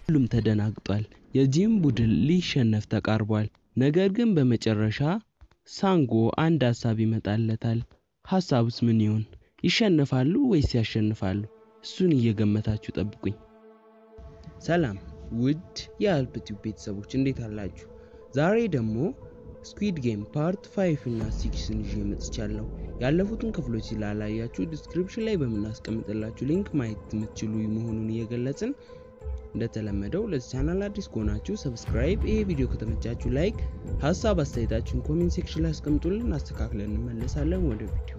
ሁሉም ተደናግጧል። የጂም ቡድን ሊሸነፍ ተቃርቧል። ነገር ግን በመጨረሻ ሳንጎ አንድ ሀሳብ ይመጣለታል። ሀሳቡስ ምን ይሆን? ይሸነፋሉ ወይስ ያሸንፋሉ? እሱን እየገመታችሁ ጠብቁኝ። ሰላም ውድ የአልፕቲው ቤተሰቦች እንዴት አላችሁ? ዛሬ ደግሞ ስኩዊድ ጌም ፓርት 5 እና 6ን ይዤ መጥቻለሁ። ያለፉትን ክፍሎች ስላላያችሁ ዲስክሪፕሽን ላይ በምናስቀምጥላችሁ ሊንክ ማየት የምትችሉ መሆኑን እየገለጽን እንደተለመደው ለዚህ ቻናል አዲስ ከሆናችሁ ሰብስክራይብ፣ ይሄ ቪዲዮ ከተመቻችሁ ላይክ፣ ሀሳብ አስተያየታችሁን ኮሜንት ሴክሽን ላይ አስቀምጡልን፣ አስተካክለን እንመለሳለን። ወደ ቪዲዮ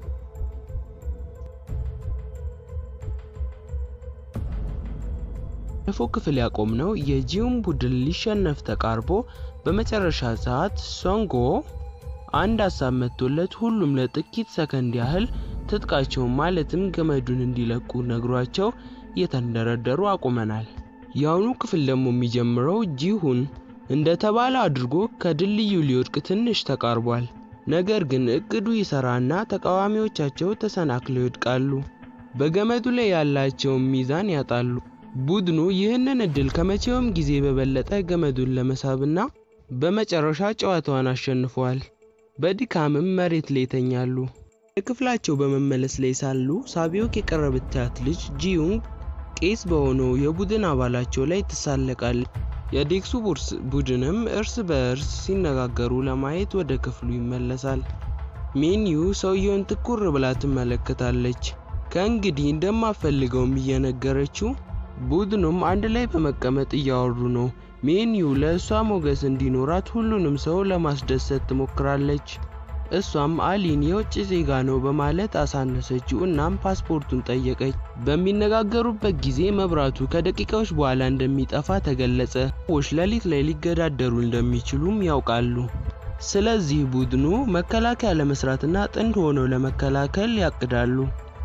ባለፈው ክፍል ያቆምነው የጂውን ቡድን ሊሸነፍ ተቃርቦ በመጨረሻ ሰዓት ሶንጎ አንድ ሀሳብ መጥቶለት ሁሉም ለጥቂት ሰከንድ ያህል ትጥቃቸውን ማለትም ገመዱን እንዲለቁ ነግሯቸው እየተንደረደሩ አቁመናል። የአሁኑ ክፍል ደግሞ የሚጀምረው ጂሁን እንደተባለ አድርጎ ከድልድዩ ሊወድቅ ትንሽ ተቃርቧል። ነገር ግን እቅዱ ይሰራና ተቃዋሚዎቻቸው ተሰናክለው ይወድቃሉ። በገመዱ ላይ ያላቸውን ሚዛን ያጣሉ። ቡድኑ ይህንን እድል ከመቼውም ጊዜ በበለጠ ገመዱን ለመሳብና በመጨረሻ ጨዋታዋን አሸንፈዋል። በድካምም መሬት ላይ ይተኛሉ። የክፍላቸው በመመለስ ላይ ሳሉ ሳቢዮክ የቀረበቻት ልጅ ጂዩንግ ቄስ በሆነው የቡድን አባላቸው ላይ ትሳለቃለች። የዴክሱ ቡርስ ቡድንም እርስ በእርስ ሲነጋገሩ ለማየት ወደ ክፍሉ ይመለሳል። ሜኒዩ ሰውየውን ትኩር ብላ ትመለከታለች። ከእንግዲህ እንደማፈልገውም እየነገረችው ቡድኑም አንድ ላይ በመቀመጥ እያወሩ ነው። ሜኒዩ ለእሷ ሞገስ እንዲኖራት ሁሉንም ሰው ለማስደሰት ትሞክራለች። እሷም አሊን የውጭ ዜጋ ነው በማለት አሳነሰችው። እናም ፓስፖርቱን ጠየቀች። በሚነጋገሩበት ጊዜ መብራቱ ከደቂቃዎች በኋላ እንደሚጠፋ ተገለጸ። ሰዎች ሌሊት ላይ ሊገዳደሩ እንደሚችሉም ያውቃሉ። ስለዚህ ቡድኑ መከላከያ ለመስራትና ጥንድ ሆነው ለመከላከል ያቅዳሉ።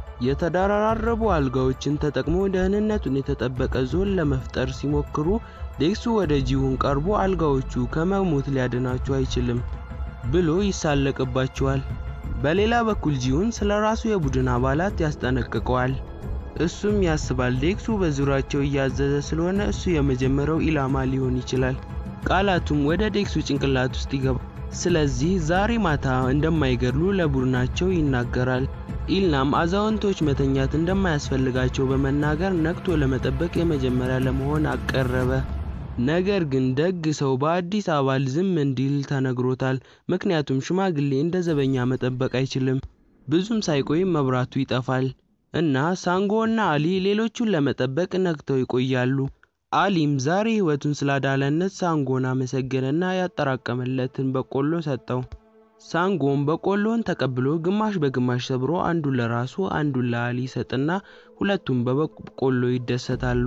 የተደራረቡ አልጋዎችን ተጠቅሞ ደህንነቱን የተጠበቀ ዞን ለመፍጠር ሲሞክሩ ዴክሱ ወደ ጂሁን ቀርቦ አልጋዎቹ ከመሞት ሊያድናቸው አይችልም ብሎ ይሳለቅባቸዋል። በሌላ በኩል ጂሁን ስለ ራሱ የቡድን አባላት ያስጠነቅቀዋል። እሱም ያስባል ዴክሱ በዙሪያቸው እያዘዘ ስለሆነ እሱ የመጀመሪያው ኢላማ ሊሆን ይችላል። ቃላቱም ወደ ዴክሱ ጭንቅላት ውስጥ ይገባል። ስለዚህ ዛሬ ማታ እንደማይገድሉ ለቡድናቸው ይናገራል። ኢልናም አዛውንቶች መተኛት እንደማያስፈልጋቸው በመናገር ነቅቶ ለመጠበቅ የመጀመሪያ ለመሆን አቀረበ። ነገር ግን ደግ ሰው በአዲስ አባል ዝም እንዲል ተነግሮታል። ምክንያቱም ሽማግሌ እንደ ዘበኛ መጠበቅ አይችልም። ብዙም ሳይቆይ መብራቱ ይጠፋል እና ሳንጎ እና አሊ ሌሎቹን ለመጠበቅ ነቅተው ይቆያሉ። አሊም ዛሬ ሕይወቱን ስላዳለነት ሳንጎን አመሰገነና ያጠራቀመለትን በቆሎ ሰጠው። ሳንጎም በቆሎን ተቀብሎ ግማሽ በግማሽ ሰብሮ አንዱን ለራሱ አንዱን ለአሊ ሰጥና ሁለቱም በበቆሎ ይደሰታሉ።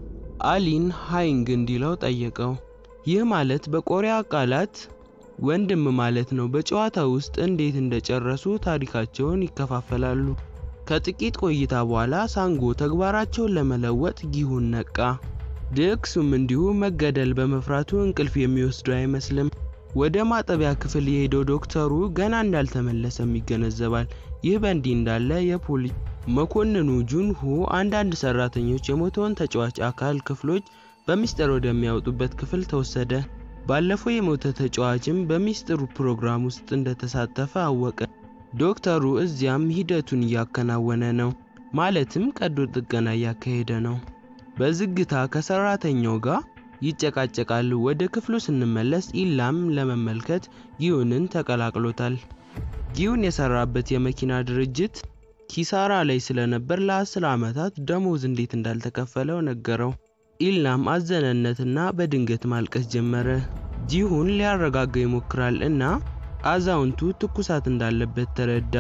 አሊን ሃይንግ እንዲለው ጠየቀው። ይህ ማለት በቆሪያ ቃላት ወንድም ማለት ነው። በጨዋታ ውስጥ እንዴት እንደጨረሱ ታሪካቸውን ይከፋፈላሉ። ከጥቂት ቆይታ በኋላ ሳንጎ ተግባራቸውን ለመለወጥ ጊሁን ነቃ። ድክሱም እንዲሁ መገደል በመፍራቱ እንቅልፍ የሚወስደው አይመስልም። ወደ ማጠቢያ ክፍል የሄደው ዶክተሩ ገና እንዳልተመለሰም ይገነዘባል። ይህ በእንዲህ እንዳለ የፖሊስ መኮንኑ ጁንሁ አንዳንድ ሰራተኞች የሞተውን ተጫዋች አካል ክፍሎች በሚስጥር ወደሚያወጡበት ክፍል ተወሰደ። ባለፈው የሞተ ተጫዋችም በሚስጥሩ ፕሮግራም ውስጥ እንደተሳተፈ አወቀ። ዶክተሩ እዚያም ሂደቱን እያከናወነ ነው፣ ማለትም ቀዶ ጥገና እያካሄደ ነው። በዝግታ ከሰራተኛው ጋር ይጨቃጨቃሉ። ወደ ክፍሉ ስንመለስ ኢላም ለመመልከት ጊዩንን ተቀላቅሎታል። ጊዩን የሰራበት የመኪና ድርጅት ኪሳራ ላይ ስለነበር ለአስር ዓመታት ደሞዝ እንዴት እንዳልተከፈለው ነገረው። ኢላም አዘነነትና በድንገት ማልቀስ ጀመረ። ጂሁን ሊያረጋጋ ይሞክራል እና አዛውንቱ ትኩሳት እንዳለበት ተረዳ።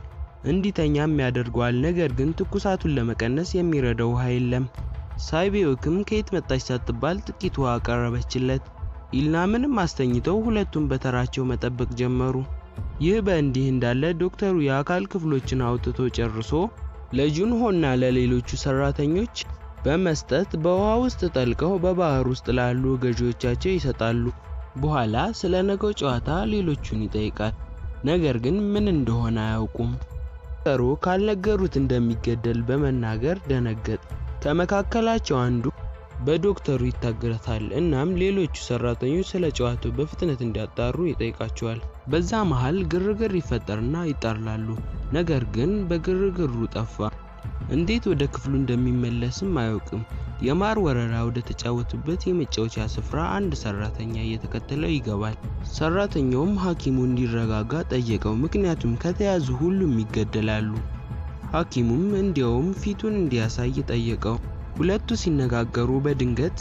እንዲተኛም ያደርገዋል። ነገር ግን ትኩሳቱን ለመቀነስ የሚረዳው ውሃ የለም። ሳይቤዮክም ከየት መጣች ሳትባል ጥቂት ውሃ አቀረበችለት። ኢልናምንም አስተኝተው ሁለቱም በተራቸው መጠበቅ ጀመሩ። ይህ በእንዲህ እንዳለ ዶክተሩ የአካል ክፍሎችን አውጥቶ ጨርሶ ለጁንሆና ለሌሎቹ ሰራተኞች በመስጠት በውሃ ውስጥ ጠልቀው በባህር ውስጥ ላሉ ገዢዎቻቸው ይሰጣሉ። በኋላ ስለ ነገው ጨዋታ ሌሎቹን ይጠይቃል። ነገር ግን ምን እንደሆነ አያውቁም። ዶክተሩ ካልነገሩት እንደሚገደል በመናገር ደነገጠ። ከመካከላቸው አንዱ በዶክተሩ ይታገታል። እናም ሌሎቹ ሰራተኞች ስለ ጨዋታው በፍጥነት እንዲያጣሩ ይጠይቃቸዋል። በዛ መሃል ግርግር ይፈጠርና ይጣላሉ። ነገር ግን በግርግሩ ጠፋ። እንዴት ወደ ክፍሉ እንደሚመለስም አያውቅም። የማር ወረራ ወደ ተጫወቱበት የመጫወቻ ስፍራ አንድ ሰራተኛ እየተከተለው ይገባል። ሰራተኛውም ሐኪሙ እንዲረጋጋ ጠየቀው፣ ምክንያቱም ከተያዙ ሁሉም ይገደላሉ። ሐኪሙም እንዲያውም ፊቱን እንዲያሳይ ጠየቀው። ሁለቱ ሲነጋገሩ በድንገት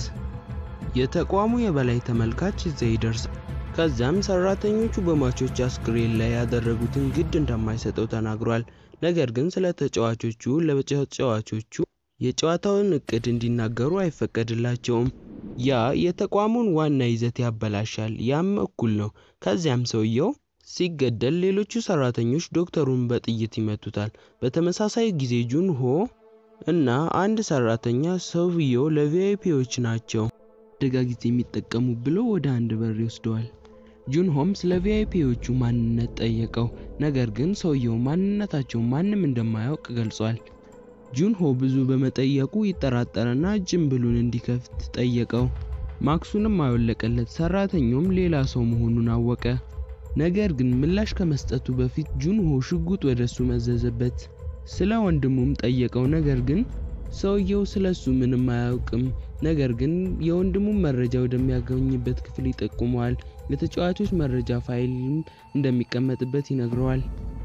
የተቋሙ የበላይ ተመልካች እዛ ይደርሳል። ከዛም ሰራተኞቹ በሟቾች አስክሬን ላይ ያደረጉትን ግድ እንደማይሰጠው ተናግሯል። ነገር ግን ስለ ተጫዋቾቹ ለተጫዋቾቹ የጨዋታውን እቅድ እንዲናገሩ አይፈቀድላቸውም። ያ የተቋሙን ዋና ይዘት ያበላሻል። ያም እኩል ነው። ከዚያም ሰውየው ሲገደል ሌሎቹ ሰራተኞች ዶክተሩን በጥይት ይመቱታል። በተመሳሳይ ጊዜ ጁን ሆ እና አንድ ሰራተኛ ሰውየው ለቪአይፒዎች ናቸው አደጋ ጊዜ የሚጠቀሙ ብሎ ወደ አንድ በር ይወስደዋል። ጁን ሆም ስለ ቪአይፒዎቹ ማንነት ጠየቀው። ነገር ግን ሰውየው ማንነታቸው ማንም እንደማያውቅ ገልጿል። ጁን ሆ ብዙ በመጠየቁ ይጠራጠርና ጭምብሉን እንዲከፍት ጠየቀው። ማክሱንም አወለቀለት። ሰራተኛውም ሌላ ሰው መሆኑን አወቀ። ነገር ግን ምላሽ ከመስጠቱ በፊት ጁን ሆ ሽጉጥ ወደሱ መዘዘበት። ስለ ወንድሙም ጠየቀው። ነገር ግን ሰውየው ስለሱ ምንም አያውቅም። ነገር ግን የወንድሙን መረጃ ወደሚያገኝበት ክፍል ይጠቁመዋል። የተጫዋቾች መረጃ ፋይልም እንደሚቀመጥበት ይነግረዋል።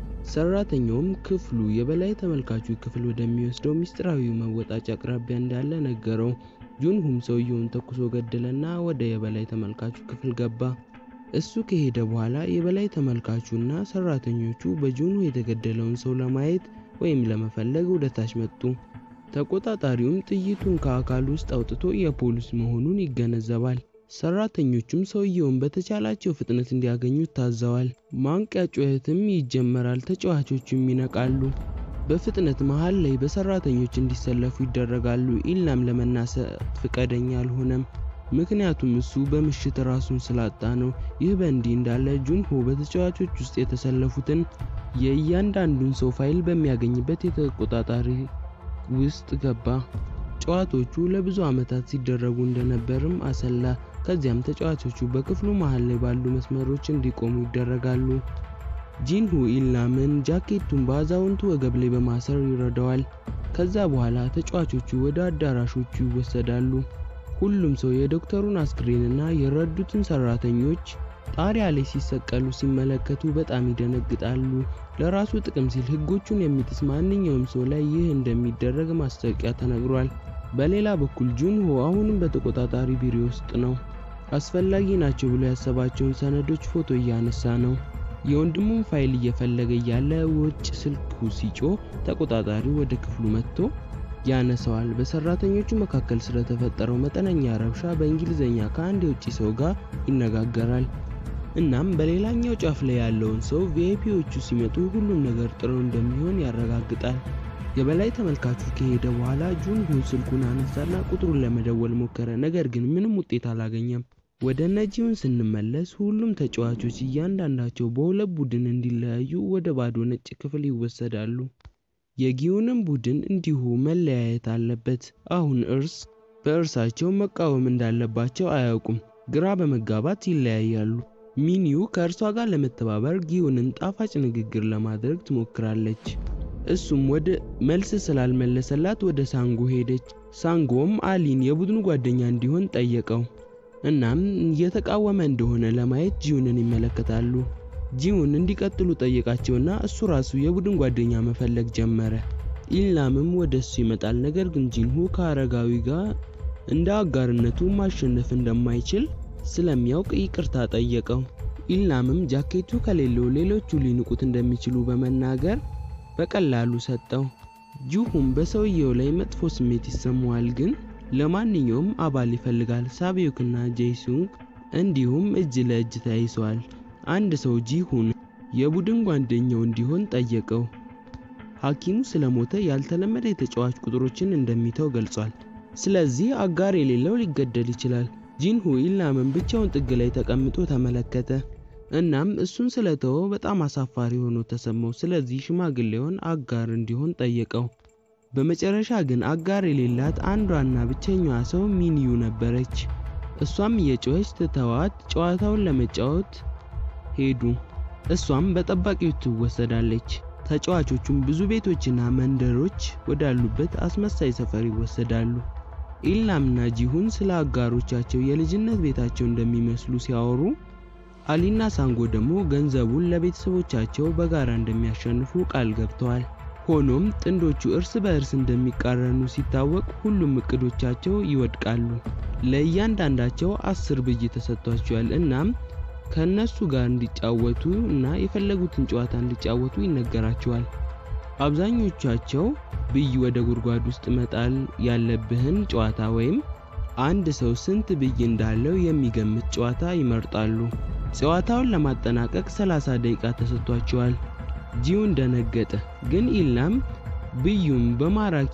ሰራተኛውም ክፍሉ የበላይ ተመልካቹ ክፍል ወደሚወስደው ሚስጥራዊ መወጣጫ አቅራቢያ እንዳለ ነገረው። ጁንሁም ሰውየውን ተኩሶ ገደለና ወደ የበላይ ተመልካቹ ክፍል ገባ። እሱ ከሄደ በኋላ የበላይ ተመልካቹና ሰራተኞቹ በጁንሁ የተገደለውን ሰው ለማየት ወይም ለመፈለግ ወደ ታች መጡ። ተቆጣጣሪውም ጥይቱን ከአካሉ ውስጥ አውጥቶ የፖሊስ መሆኑን ይገነዘባል። ሰራተኞቹም ሰውየውን በተቻላቸው ፍጥነት እንዲያገኙት ታዘዋል። ማንቂያ ጩኸትም ይጀመራል። ተጫዋቾቹም ይነቃሉ። በፍጥነት መሃል ላይ በሰራተኞች እንዲሰለፉ ይደረጋሉ። ኢላም ለመናሰት ፍቃደኛ አልሆነም፣ ምክንያቱም እሱ በምሽት ራሱን ስላጣ ነው። ይህ በእንዲህ እንዳለ ጁንሆ በተጫዋቾች ውስጥ የተሰለፉትን የእያንዳንዱን ሰው ፋይል በሚያገኝበት የተቆጣጣሪ ውስጥ ገባ። ጨዋታዎቹ ለብዙ ዓመታት ሲደረጉ እንደነበርም አሰላ። ከዚያም ተጫዋቾቹ በክፍሉ መሃል ላይ ባሉ መስመሮች እንዲቆሙ ይደረጋሉ። ጂንሁ ኢላምን ጃኬቱን በአዛውንቱ ወገብ ላይ በማሰር ይረዳዋል። ከዛ በኋላ ተጫዋቾቹ ወደ አዳራሾቹ ይወሰዳሉ። ሁሉም ሰው የዶክተሩን አስክሬንና የረዱትን ሰራተኞች ጣሪያ ላይ ሲሰቀሉ ሲመለከቱ በጣም ይደነግጣሉ። ለራሱ ጥቅም ሲል ሕጎቹን የሚጥስ ማንኛውም ሰው ላይ ይህ እንደሚደረግ ማስታወቂያ ተነግሯል። በሌላ በኩል ጁንሆ አሁንም በተቆጣጣሪ ቢሮ ውስጥ ነው። አስፈላጊ ናቸው ብሎ ያሰባቸውን ሰነዶች ፎቶ እያነሳ ነው። የወንድሙን ፋይል እየፈለገ እያለ ውጭ ስልኩ ሲጮህ ተቆጣጣሪው ወደ ክፍሉ መጥቶ ያነሰዋል። በሰራተኞቹ መካከል ስለተፈጠረው መጠነኛ ረብሻ በእንግሊዝኛ ከአንድ የውጭ ሰው ጋር ይነጋገራል። እናም በሌላኛው ጫፍ ላይ ያለውን ሰው ቪአይፒዎቹ ሲመጡ ሁሉም ነገር ጥሩ እንደሚሆን ያረጋግጣል። የበላይ ተመልካቹ ከሄደ በኋላ ጁንሁ ስልኩን አነሳና ቁጥሩን ለመደወል ሞከረ። ነገር ግን ምንም ውጤት አላገኘም። ወደ ነጂውን ስንመለስ ሁሉም ተጫዋቾች እያንዳንዳቸው በሁለት ቡድን እንዲለያዩ ወደ ባዶ ነጭ ክፍል ይወሰዳሉ። የጊዩንም ቡድን እንዲሁ መለያየት አለበት። አሁን እርስ በእርሳቸው መቃወም እንዳለባቸው አያውቁም። ግራ በመጋባት ይለያያሉ። ሚኒዩ ከእርሷ ጋር ለመተባበር ጊዩንን ጣፋጭ ንግግር ለማድረግ ትሞክራለች። እሱም ወደ መልስ ስላልመለሰላት ወደ ሳንጎ ሄደች። ሳንጎም አሊን የቡድኑ ጓደኛ እንዲሆን ጠየቀው። እናም እየተቃወመ እንደሆነ ለማየት ጂዩንን ይመለከታሉ። ጂዩን እንዲቀጥሉ ጠየቃቸውና እሱ ራሱ የቡድን ጓደኛ መፈለግ ጀመረ። ኢላምም ወደ እሱ ይመጣል። ነገር ግን ጂንሁ ከአረጋዊ ጋር እንደ አጋርነቱ ማሸነፍ እንደማይችል ስለሚያውቅ ይቅርታ ጠየቀው። ኢላምም ጃኬቱ ከሌለው ሌሎቹ ሊንቁት እንደሚችሉ በመናገር በቀላሉ ሰጠው። ጁሁም በሰውየው ላይ መጥፎ ስሜት ይሰማዋል፣ ግን ለማንኛውም አባል ይፈልጋል። ሳቢዮክና ጄሱንግ እንዲሁም እጅ ለእጅ ተያይዘዋል። አንድ ሰው ጂሁን የቡድን ጓደኛው እንዲሆን ጠየቀው። ሐኪሙ ስለሞተ ያልተለመደ የተጫዋች ቁጥሮችን እንደሚተው ገልጿል። ስለዚህ አጋር የሌለው ሊገደል ይችላል። ጂንሁ ኢላምን ብቻውን ጥግ ላይ ተቀምጦ ተመለከተ። እናም እሱን ስለተወው በጣም አሳፋሪ ሆኖ ተሰማው። ስለዚህ ሽማግሌውን አጋር እንዲሆን ጠየቀው። በመጨረሻ ግን አጋር የሌላት አንዷና ብቸኛዋ ሰው ሚኒዩ ነበረች። እሷም እየጮኸች ትተዋት ጨዋታውን ለመጫወት ሄዱ። እሷም በጠባቂዎች ትወሰዳለች። ተጫዋቾቹም ብዙ ቤቶችና መንደሮች ወዳሉበት አስመሳይ ሰፈር ይወሰዳሉ። ኢልናምና ጂሁን ስለ አጋሮቻቸው የልጅነት ቤታቸው እንደሚመስሉ ሲያወሩ፣ አሊና ሳንጎ ደግሞ ገንዘቡን ለቤተሰቦቻቸው በጋራ እንደሚያሸንፉ ቃል ገብተዋል። ሆኖም ጥንዶቹ እርስ በእርስ እንደሚቃረኑ ሲታወቅ ሁሉም እቅዶቻቸው ይወድቃሉ። ለእያንዳንዳቸው አስር ብይ ተሰጥቷቸዋል። እናም ከእነሱ ጋር እንዲጫወቱ እና የፈለጉትን ጨዋታ እንዲጫወቱ ይነገራቸዋል። አብዛኞቻቸው ብይ ወደ ጉድጓድ ውስጥ መጣል ያለብህን ጨዋታ ወይም አንድ ሰው ስንት ብይ እንዳለው የሚገምት ጨዋታ ይመርጣሉ። ጨዋታውን ለማጠናቀቅ 30 ደቂቃ ተሰጥቷቸዋል። ጂውን ደነገጠ፣ ግን ኢልናም ብዩም በማራኪ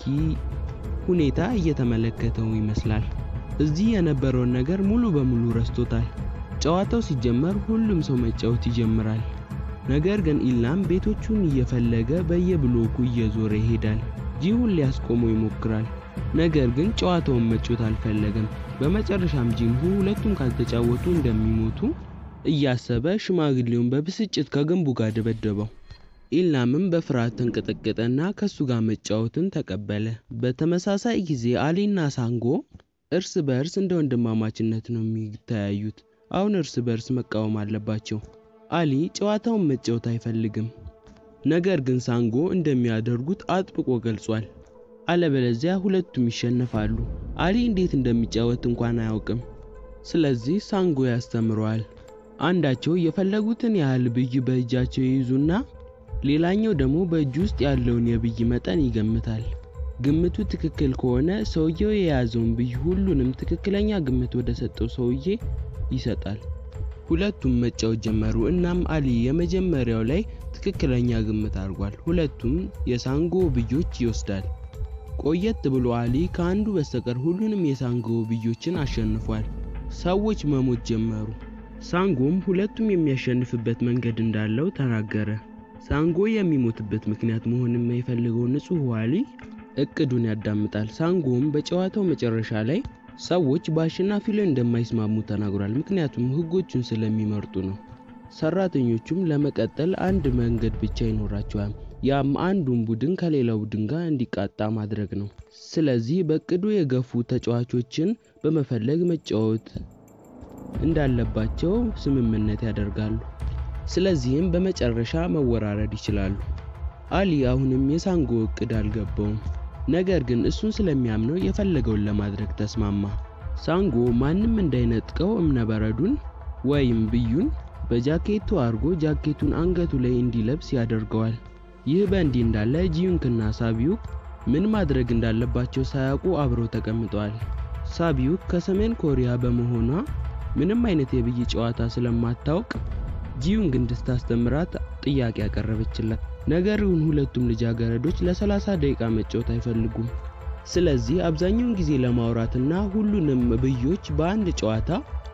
ሁኔታ እየተመለከተው ይመስላል። እዚህ የነበረውን ነገር ሙሉ በሙሉ ረስቶታል። ጨዋታው ሲጀመር ሁሉም ሰው መጫወት ይጀምራል። ነገር ግን ኢልናም ቤቶቹን እየፈለገ በየብሎኩ እየዞረ ይሄዳል። ጂሁን ሊያስቆመው ይሞክራል። ነገር ግን ጨዋታውን መጫወት አልፈለገም። በመጨረሻም ጂንሁ ሁለቱም ካልተጫወቱ እንደሚሞቱ እያሰበ ሽማግሌውን በብስጭት ከግንቡ ጋር ደበደበው። ኢልናምም በፍርሃት ተንቀጠቀጠና ከሱ ጋር መጫወትን ተቀበለ። በተመሳሳይ ጊዜ አሊና ሳንጎ እርስ በእርስ እንደ ወንድማማችነት ነው የሚተያዩት። አሁን እርስ በእርስ መቃወም አለባቸው። አሊ ጨዋታውን መጫወት አይፈልግም። ነገር ግን ሳንጎ እንደሚያደርጉት አጥብቆ ገልጿል። አለበለዚያ ሁለቱም ይሸነፋሉ። አሊ እንዴት እንደሚጫወት እንኳን አያውቅም። ስለዚህ ሳንጎ ያስተምረዋል። አንዳቸው የፈለጉትን ያህል ብይ በእጃቸው ይይዙና ሌላኛው ደግሞ በእጁ ውስጥ ያለውን የብይ መጠን ይገምታል። ግምቱ ትክክል ከሆነ ሰውየው የያዘውን ብይ ሁሉንም ትክክለኛ ግምት ወደ ሰጠው ሰውዬ ይሰጣል። ሁለቱም መጫወት ጀመሩ። እናም አሊ የመጀመሪያው ላይ ትክክለኛ ግምት አድርጓል። ሁለቱም የሳንጎ ብዮች ይወስዳል። ቆየት ብሎ አሊ ከአንዱ በስተቀር ሁሉንም የሳንጎ ብዮችን አሸንፏል። ሰዎች መሞት ጀመሩ። ሳንጎም ሁለቱም የሚያሸንፍበት መንገድ እንዳለው ተናገረ። ሳንጎ የሚሞትበት ምክንያት መሆን የማይፈልገው ንጹሕ አሊ እቅዱን ያዳምጣል። ሳንጎም በጨዋታው መጨረሻ ላይ ሰዎች በአሸናፊው ላይ እንደማይስማሙ ተናግሯል። ምክንያቱም ሕጎቹን ስለሚመርጡ ነው። ሰራተኞቹም ለመቀጠል አንድ መንገድ ብቻ ይኖራቸዋል። ያም አንዱን ቡድን ከሌላው ቡድን ጋር እንዲቃጣ ማድረግ ነው። ስለዚህ በእቅዱ የገፉ ተጫዋቾችን በመፈለግ መጫወት እንዳለባቸው ስምምነት ያደርጋሉ። ስለዚህም በመጨረሻ መወራረድ ይችላሉ። አሊ አሁንም የሳንጎ እቅድ አልገባውም። ነገር ግን እሱን ስለሚያምነው የፈለገውን ለማድረግ ተስማማ። ሳንጎ ማንም እንዳይነጥቀው እብነበረዱን ወይም ብዩን በጃኬቱ አድርጎ ጃኬቱን አንገቱ ላይ እንዲለብስ ያደርገዋል። ይህ በእንዲህ እንዳለ ጂዩንክና ሳቢዩክ ምን ማድረግ እንዳለባቸው ሳያውቁ አብረው ተቀምጠዋል። ሳቢዩክ ከሰሜን ኮሪያ በመሆኗ ምንም አይነት የብይ ጨዋታ ስለማታውቅ ጂዩንግ እንድታስተምራት ጥያቄ ያቀረበችላት። ነገር ግን ሁለቱም ልጃገረዶች ለ30 ደቂቃ መጫወት አይፈልጉም። ስለዚህ አብዛኛውን ጊዜ ለማውራትና ሁሉንም ብዮች በአንድ ጨዋታ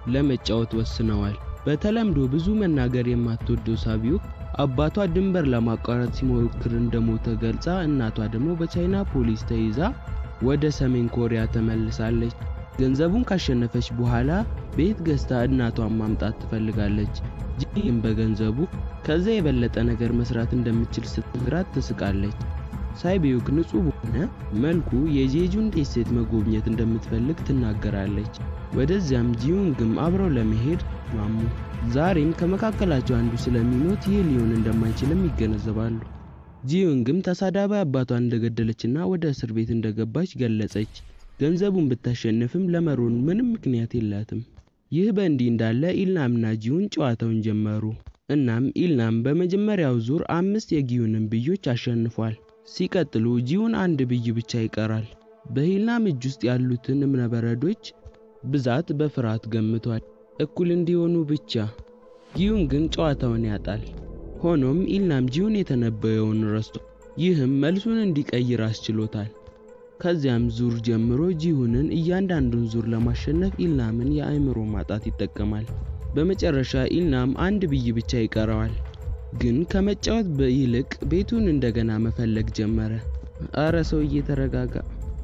ለመጫወት ወስነዋል። በተለምዶ ብዙ መናገር የማትወደው ሳቢዩክ አባቷ ድንበር ለማቋረጥ ሲሞክር እንደሞተ ገልጻ እናቷ ደግሞ በቻይና ፖሊስ ተይዛ ወደ ሰሜን ኮሪያ ተመልሳለች። ገንዘቡን ካሸነፈች በኋላ ቤት ገዝታ እናቷን ማምጣት ትፈልጋለች። ጂም በገንዘቡ ከዛ የበለጠ ነገር መስራት እንደምትችል ስትነግራት ትስቃለች። ሳይቢዩክ ንጹህ በሆነ መልኩ የጄጁን ደሴት መጎብኘት እንደምትፈልግ ትናገራለች። ወደዚያም ጂዩንግም አብረው ለመሄድ ማሙ። ዛሬም ከመካከላቸው አንዱ ስለሚሞት ይህ ሊሆን እንደማይችልም ይገነዘባሉ። ጂዩንግም ተሳዳቢ አባቷን እንደገደለችና ወደ እስር ቤት እንደገባች ገለጸች። ገንዘቡን ብታሸንፍም ለመሮን ምንም ምክንያት የላትም። ይህ በእንዲህ እንዳለ ኢልናምና ጂዩን ጨዋታውን ጀመሩ። እናም ኢልናም በመጀመሪያው ዙር አምስት የጊዩንን ብዮች አሸንፏል። ሲቀጥሉ ጂዩን አንድ ብይ ብቻ ይቀራል። በኢልናም እጅ ውስጥ ያሉትን እብነበረዶች ብዛት በፍርሃት ገምቷል፣ እኩል እንዲሆኑ ብቻ። ጂዩን ግን ጨዋታውን ያጣል። ሆኖም ኢልናም ጂዩን የተነበየውን ረስቶ ይህም መልሱን እንዲቀይር አስችሎታል። ከዚያም ዙር ጀምሮ ጂሁንን እያንዳንዱን ዙር ለማሸነፍ ኢልናምን የአእምሮ ማጣት ይጠቀማል። በመጨረሻ ኢልናም አንድ ብይ ብቻ ይቀረዋል። ግን ከመጫወት ይልቅ ቤቱን እንደገና መፈለግ ጀመረ። አረ ሰውዬ ተረጋጋ።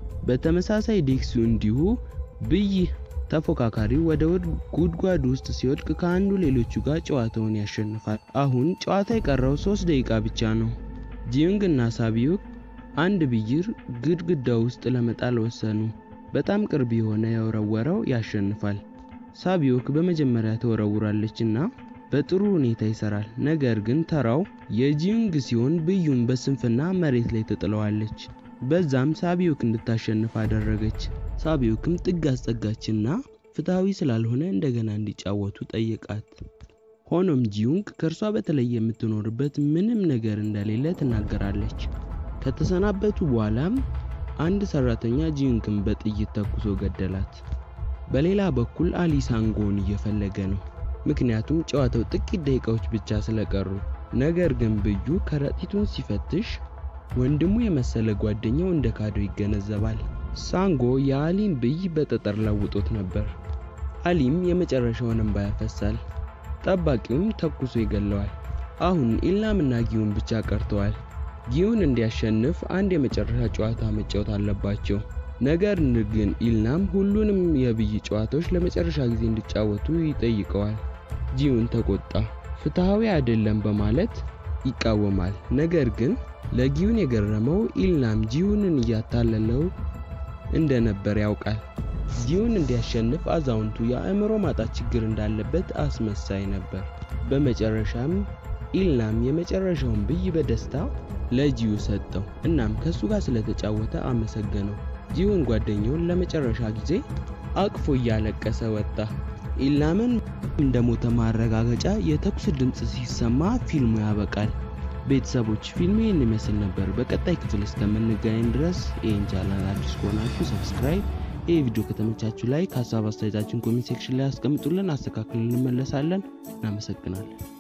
በተመሳሳይ ዴክሱ እንዲሁ ብይ ተፎካካሪው ወደ ጉድጓድ ውስጥ ሲወድቅ ከአንዱ ሌሎቹ ጋር ጨዋታውን ያሸንፋል። አሁን ጨዋታ የቀረው ሶስት ደቂቃ ብቻ ነው። ጂዩንግ እና ሳቢዩክ አንድ ብይር ግድግዳ ውስጥ ለመጣል ወሰኑ። በጣም ቅርብ የሆነ የወረወረው ያሸንፋል። ሳቢዩክ በመጀመሪያ ተወረውራለች እና በጥሩ ሁኔታ ይሰራል። ነገር ግን ተራው የጂዩንግ ሲሆን ብዩን በስንፍና መሬት ላይ ትጥለዋለች። በዛም ሳቢዩክ እንድታሸንፍ አደረገች። ሳቢዩክም ጥግ አስጠጋችና ፍትሐዊ ስላልሆነ እንደገና እንዲጫወቱ ጠየቃት። ሆኖም ጂዩንግ ከእርሷ በተለየ የምትኖርበት ምንም ነገር እንደሌለ ትናገራለች። ከተሰናበቱ በኋላም አንድ ሰራተኛ ጂዩንግን በጥይት ተኩሶ ገደላት። በሌላ በኩል አሊ ሳንጎን እየፈለገ ነው፣ ምክንያቱም ጨዋታው ጥቂት ደቂቃዎች ብቻ ስለቀሩ። ነገር ግን ብዩ ከረጢቱን ሲፈትሽ ወንድሙ የመሰለ ጓደኛው እንደ ካደው ይገነዘባል። ሳንጎ የአሊን ብይ በጠጠር ለውጦት ነበር። አሊም የመጨረሻውን እንባ ያፈሳል። ጠባቂውም ተኩሶ ይገለዋል። አሁን ኢልናምና ጊዩን ብቻ ቀርተዋል። ጊዩን እንዲያሸንፍ አንድ የመጨረሻ ጨዋታ መጫወት አለባቸው። ነገር ግን ኢልናም ሁሉንም የብይ ጨዋታዎች ለመጨረሻ ጊዜ እንዲጫወቱ ይጠይቀዋል። ጂዩን ተቆጣ። ፍትሐዊ አይደለም በማለት ይቃወማል። ነገር ግን ለጊዩን የገረመው ኢልናም ጂዩንን እያታለለው እንደነበር ያውቃል። ጂዩን እንዲያሸንፍ አዛውንቱ የአእምሮ ማጣት ችግር እንዳለበት አስመሳይ ነበር። በመጨረሻም ኢልናም የመጨረሻውን ብይ በደስታ ለጂዩ ሰጠው። እናም ከሱ ጋር ስለተጫወተ አመሰገነው። ጂዩን ጓደኛውን ለመጨረሻ ጊዜ አቅፎ እያለቀሰ ወጣ። ኢልናምን እንደሞተ ማረጋገጫ የተኩስ ድምፅ ሲሰማ ፊልሙ ያበቃል። ቤተሰቦች ፊልሙ ይህን ይመስል ነበር። በቀጣይ ክፍል እስከምንገናኝ ድረስ ይህን ቻናል አዲስ ከሆናችሁ ሰብስክራይብ፣ ይህ ቪዲዮ ከተመቻችሁ ላይ ከሀሳብ አስተያየታችን ኮሜንት ሴክሽን ላይ አስቀምጡልን፣ አስተካክልን እንመለሳለን። እናመሰግናለን።